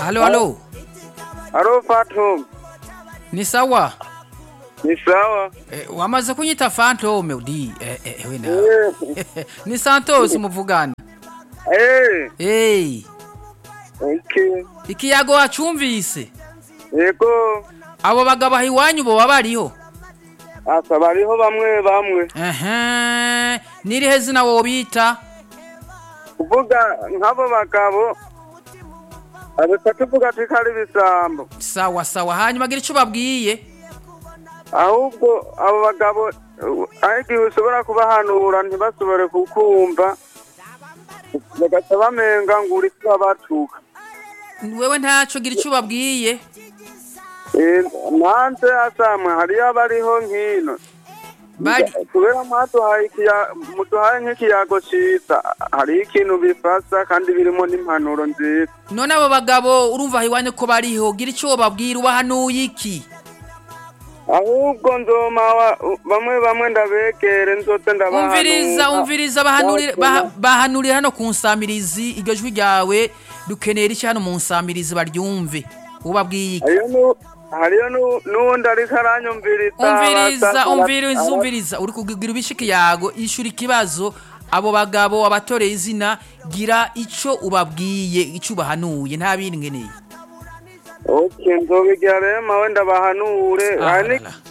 halo halo Alo Fatum, ni sawa ni sawa? eh, wamaze kunyita fantome udi eh, eh, we na Eh, ni santos muvugana eh, hey. okay. ikiyago wacumvise Yego, abo bagabo aho iwanyu boba bariho asa bariho bamwe bamwe. ehe nirihe zina wobita Kuvuga nk'abo bagabo, abita tuvuga ati kari ibisambo. sawa sawa hanyuma gira ico babwiye Ahubwo abo bagabo, uh, aho igihe ushobora kubahanura ntibashobore kukumva, bagaca bamenga ngo uri kubabatuka. wewe ntaco gira ico babwiye Eh, nanze asamwe hariyo abariho nkino. bari kubera mwaduhaye ikiya- muduhaye nk'ikiyago ciza hariho ikintu bifasa kandi birimo n'impanuro nziza none abo bagabo urumva aho iwanyu ko bariho gira ico wobabwira ubahanuye iki ahubwo nzoma wa- bamwe bamwe ndabegere nzoze ndabahanura umviriza umviriza bahanurire baha- bahanurire hano ku nsamirizi iryo jwi ryawe dukeneye rishya hano mu nsamirizi baryumve ubabwiye iki hariyo nu- hariyo nu- n'uwundi ariko aranyumviriza umviriza abasa- umviriza aba- umviriza uri kugira ibishikiyago ishura ikibazo abo bagabo wabatoreye izina gira ico ubabwiye ico ubahanuye nta bindi ngeneye ok nzobigira rero mawe ndabahanure Ah, hari ni- la, la.